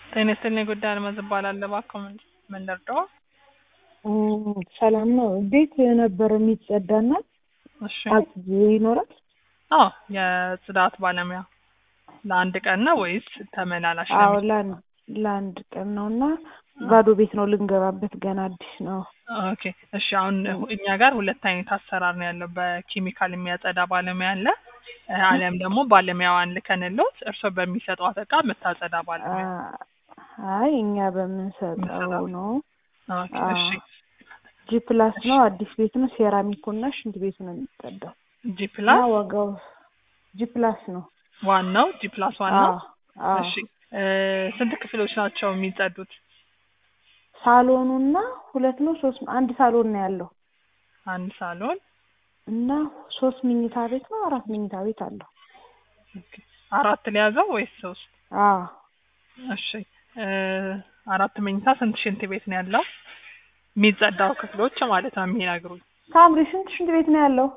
ጤና ይስጥልኝ ጉዳይ አልማዝ እባላለሁ። እባክዎ ምን ምን ልርዳዎ? ሰላም ነው። ቤት ነበር የሚጸዳና እሺ አጽጂ ይኖራል? አዎ የጽዳት ባለሙያ ለአንድ ቀን ነው ወይስ ተመላላሽ ነው? አዎ ለአንድ ለአንድ ቀን ነው እና ባዶ ቤት ነው ልንገባበት፣ ገና አዲስ ነው። ኦኬ እሺ። አሁን እኛ ጋር ሁለት አይነት አሰራር ነው ያለው። በኬሚካል የሚያጸዳ ባለሙያ አለ፣ አሊያም ደግሞ ባለሙያዋን ልከንሎት እርስዎ በሚሰጧት እቃ የምታጸዳ ባለሙያ። አይ እኛ በምንሰጠው ነው። ኦኬ እሺ። ጂ ፕላስ ነው፣ አዲስ ቤት ነው። ሴራሚኩ እና ሽንት ቤቱ ነው የሚጸዳው ጂ እና ፕላስ ዋጋው ጂ ፕላስ ነው። ዋናው ጂ ፕላስ ዋናው። አዎ አዎ። እሺ እ ስንት ክፍሎች ናቸው የሚጸዱት? ሳሎኑና ሁለት ነው ሶስት አንድ ሳሎን ነው ያለው አንድ ሳሎን እና ሶስት መኝታ ቤት ነው አራት መኝታ ቤት አለው። ኦኬ። አራት ሊያዘው ወይስ ሶስት? አዎ እሺ እ አራት መኝታ ስንት ሽንት ቤት ነው ያለው? የሚጸዳው ክፍሎች ማለት ነው የሚነግሩኝ። ሳምሪ ስንት ሽንት ቤት ነው ያለው?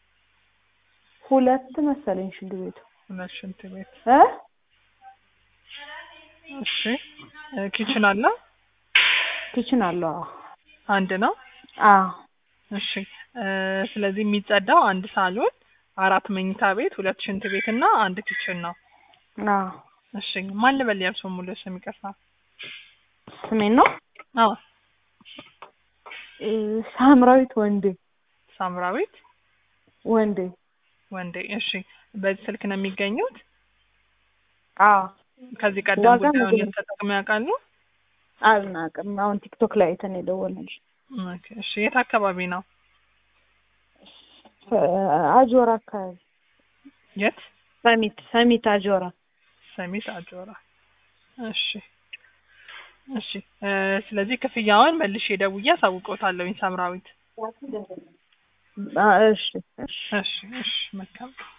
ሁለት መሰለኝ ሽንት ቤቱ ሁለት ሽንት ቤት። እ እሺ እ ኪችን አለ? ኪችን አለው። አዎ አንድ ነው። አዎ እሺ እ ስለዚህ የሚጸዳው አንድ ሳሎን፣ አራት መኝታ ቤት፣ ሁለት ሽንት ቤት እና አንድ ኪችን ነው። አዎ እሺ ማን ልበል የእርስዎ ሙሉ ስም? ይቅርታ። ስሜን ነው አዎ እ ሳምራዊት ወንዴ ሳምራዊት ወንዴ። ወንዴ። እሺ በዚህ ስልክ ነው የሚገኙት? አዎ ከዚህ ቀደም ዋጋ ጉዳዩን ምግብ- ተጠቅመው ያውቃሉ? አልናቅም። አሁን ቲክቶክ ላይ አይተን የደወልንልሽ ኦኬ። እሺ የት አካባቢ ነው? እ አጆራ አካባቢ የት? ሰሚት ሰሚት አጆራ ሰሚት አጆራ። እሺ እሺ እ ስለዚህ ክፍያውን መልሼ ደውዬ አሳውቅዎታለሁኝ ሳምራዊት። አ እሺ እሺ እሺ እሺ መልካም